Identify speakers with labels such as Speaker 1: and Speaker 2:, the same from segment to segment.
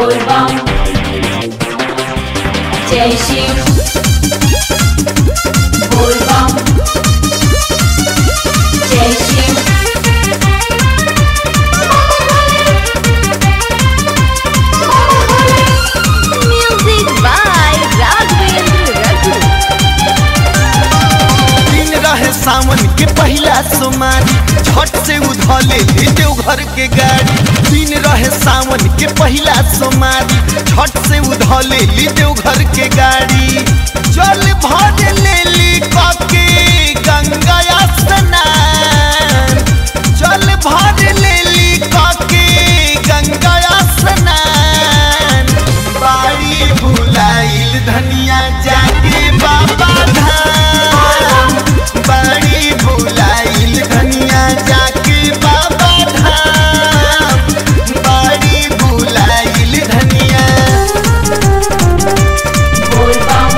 Speaker 1: बोलबम जय शिव बोलबम जय Shiv
Speaker 2: Music by Raghavendra Raghu.
Speaker 3: दिन रहे सावन के पहला सोमारी छठ से उधले ले देवघर के गाड़ी दिन रहे सावन के पहला सोमारी छठ से उधले ले देवघर के गाड़ी जल भर ले ली काके गंगा स्नान जल भर ले ली काके गंगा स्नान बाड़ी भुलाइल धनिया जाके बाबा धाम बाड़ी भुलाइल धनिया जाके बाबा धाम बाड़ी भुलाइल धनिया
Speaker 1: बोलबम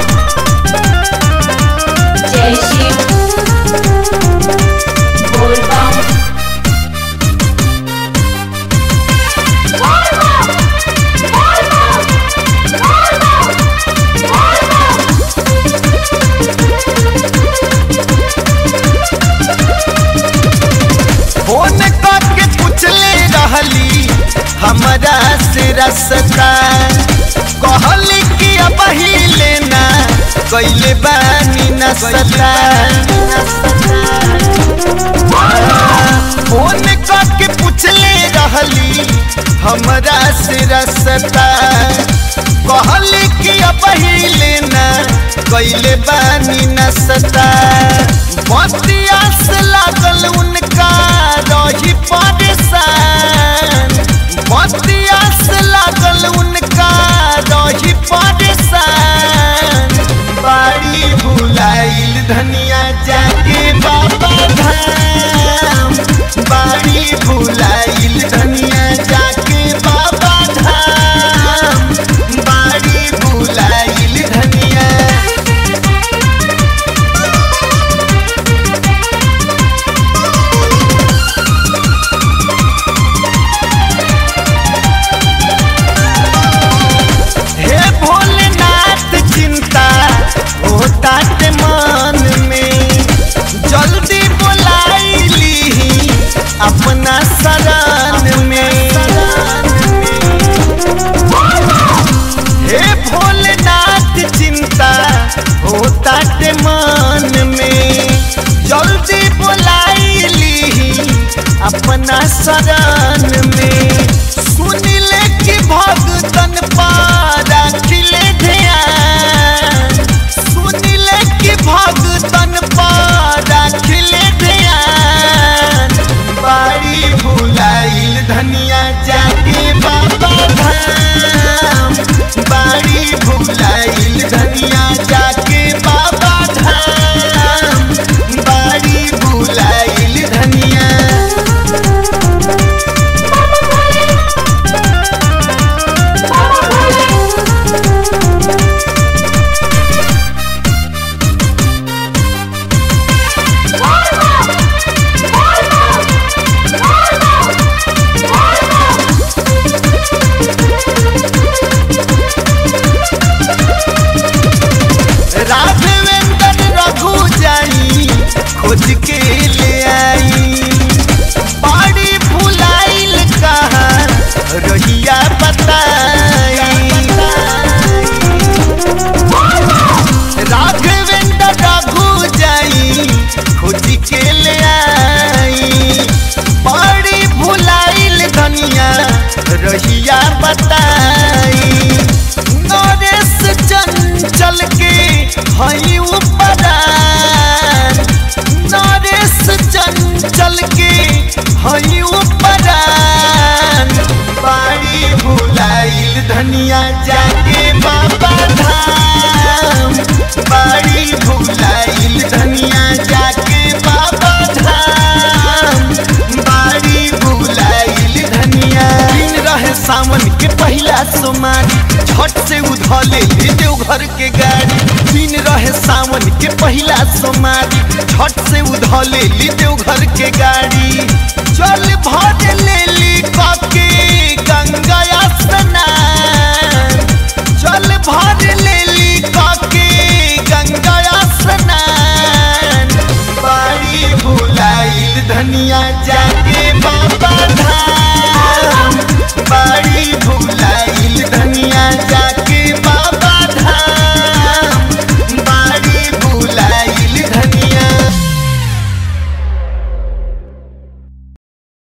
Speaker 1: जय शिव बोलबम
Speaker 3: फोन करके पूछले रहली हमरा से रसता कहली कि अब ही लेना कैले बानी नसता फोन करके पूछले रहली हमरा से रसता कहली कि अब ही लेना कैले बानी नसता बतिया से लागल उनका रही परेशान बतिया से लागल उनका रही परेशान बाड़ी भुलाइल धनिया जाके बाबा धाम बाड़ी भुलाइल धनिया जाके बाबा धाम बाड़ी भुलाइल धनिया हे भोलेनाथ चिंता होता ते मन में जल्दी बुलाइली अपना शरण में हे भोलेनाथ चिंता होता ते मन में जल्दी बुलाइली अपना शरण में सुनिले कि भगतन पारा खिले ध्यान सुनिले कि भगतन पारा खिले ध्यान बाड़ी भुलाइल धनिया जाके बाबा धाम बाड़ी भुलाइल धनिया जाके बाबा धाम बाड़ी भुलाइल धनिया राघवेंद्र रघु जाई खोज के ले आई बाड़ी भुलाइल कहाँ रहिया बताई राघवेंद्र रघु जाई खोज के ले आई बाड़ी भुलाइल धनिया रहिया बताई नरेश चंचल के हई उपरान नरेश चंचल के हई उपरान बाड़ी भुलाइल धनिया जाके बाबा धाम बाड़ी भुलाइल धनिया जाके बाबा धाम बाड़ी भुलाइल धनिया दिन रहे सावन के पहला सोमारी छठ से उधले ले देवघर के गाड़ी दिन रहे सावन के पहला सोमारी छठ से उधले ले देवघर के गाड़ी चल भर ले ली कप